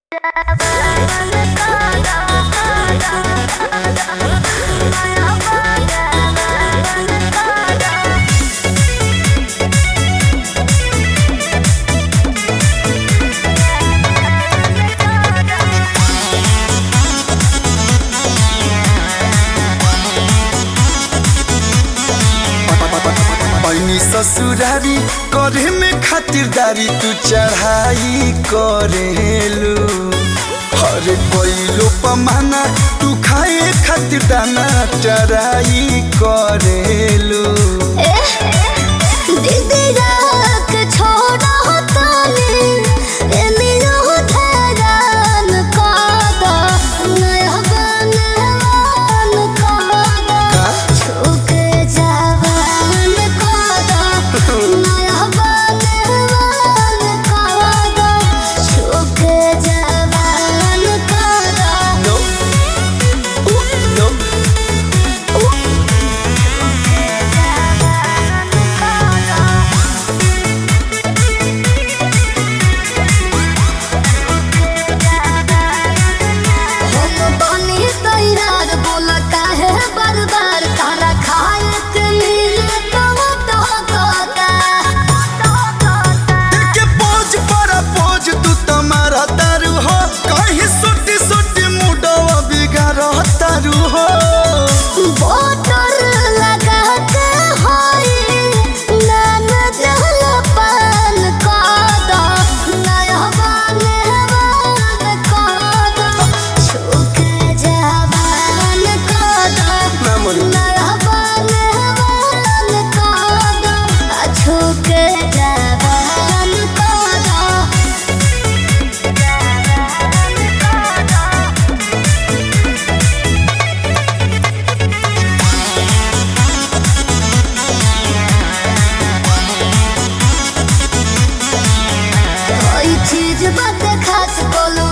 पैनी ससुरारी करे में खातिरदारी तू चढ़ाई करेलू हरे कोइलो पमाना तू खाए खातिर दाना चराई करेलू No, no, बार तारा खाए के मिले तो के पोज पर पोज तू तुम्हारा तारू हो कहीं सुटी सुटी मुडवा बिगाड़ तारू हो बोतल लगा के होई नान जल पान कादा नया बाने बान कादा छुके जवान कादा ना मरी नया बाने बान कादा छुके जवान कादा कोई चीज बात खास बोलू